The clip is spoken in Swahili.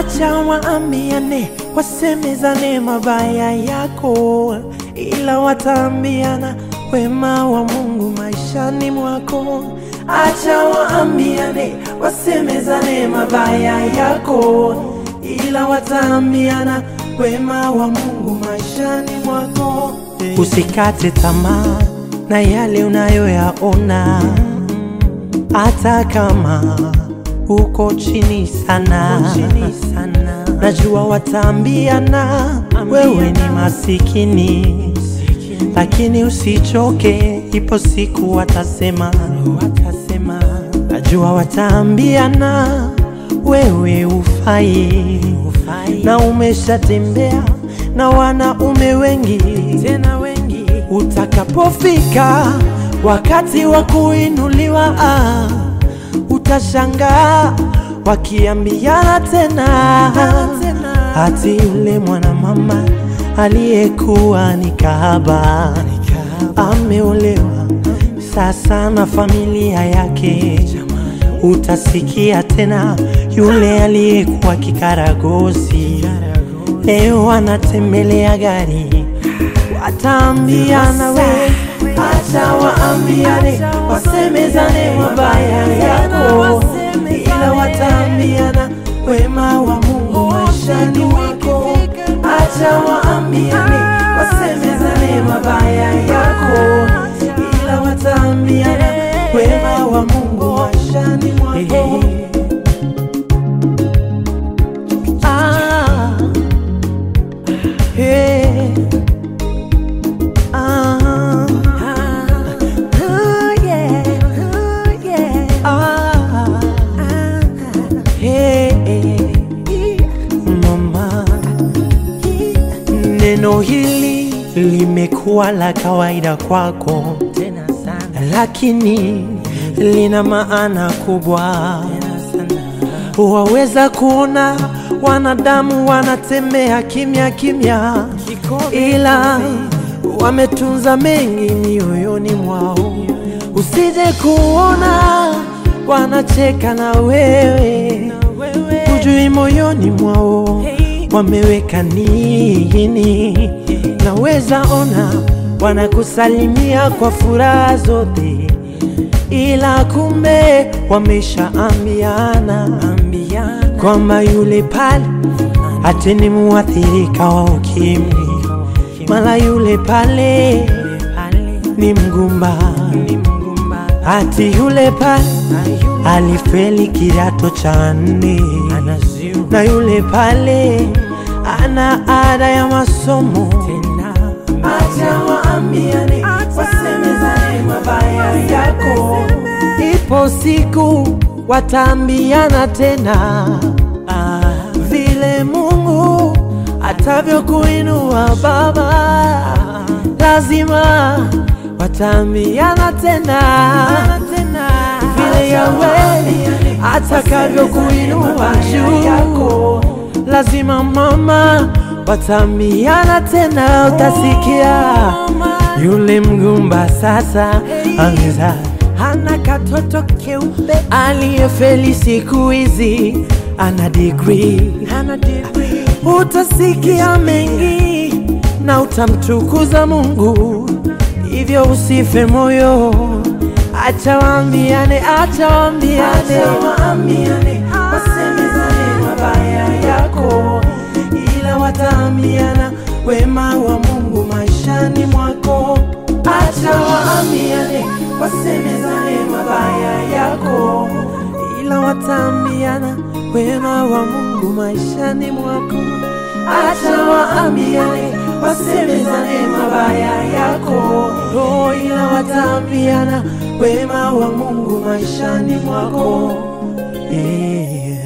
Acha waambiane, wasemezane mabaya yako, ila wataambiana wema wa Mungu maishani mwako. Acha waambiane, wasemezane mabaya yako, ila wataambiana wema wa Mungu maishani mwako. Usikate tamaa na yale unayoyaona, hata kama uko chini sana, najua wataambiana wewe ni masikini, lakini usichoke, ipo siku watasema, watasema. Najua wataambiana wewe ufai, na umeshatembea na wanaume wengi tena wengi. Utakapofika wakati wa kuinuliwa, ah, utashangaa wakiambiana tena, hati yule mwanamama aliyekuwa ni kahaba ameolewa sasa na familia yake. Utasikia tena yule aliyekuwa kikaragosi leo anatembelea gari. Wataambiana we, acha waambiane, wasemezane mabaya yako, ila wataambiana wema wa Mungu maishani mwako. Acha waambiane, wasemezane mabaya yako, ila wataambiana wema wa Mungu maishani mwako. Ah, hey. Ah, ah, yeah, yeah. Ah, hey, mama, neno hili limekuwa la kawaida kwako tena sana, lakini lina maana kubwa waweza kuona wanadamu wanatembea kimya kimya, ila wametunza mengi mioyoni mwao. Usije kuona wanacheka na wewe, hujui moyoni mwao wameweka nini. Naweza ona wanakusalimia kwa furaha zote ila kumbe wameshaambiana kwamba yule pale ati ni muathirika wa ukimwi, mala yule pale ni mgumba, ati yule pale alifeli kidato cha nne, na yule pale ana ada ya masomo. Acha waambiane, wasemezane mabaya yako, ipo siku wataambiana tena ah, vile Mungu atavyokuinua baba, lazima wataambiana tena vile Yawe atakavyokuinua juu, lazima mama wataambiana tena, utasikia yule mgumba sasa ameza hana katoto keupe, aliyefeli siku hizi ana degree, utasikia mengi na utamtukuza Mungu, hivyo usife moyo, acha waambiane, acha waambiane, wasemezane mabaya yako, ila wataambiana wema wa Mungu maishani mwako. Acha waambiane, wasemezane mabaya yako, ila wataambiana wema wa Mungu maishani mwako. Acha waambiane, wasemezane mabaya yako, oh, ila wataambiana wema wa Mungu maishani mwako. Yeah.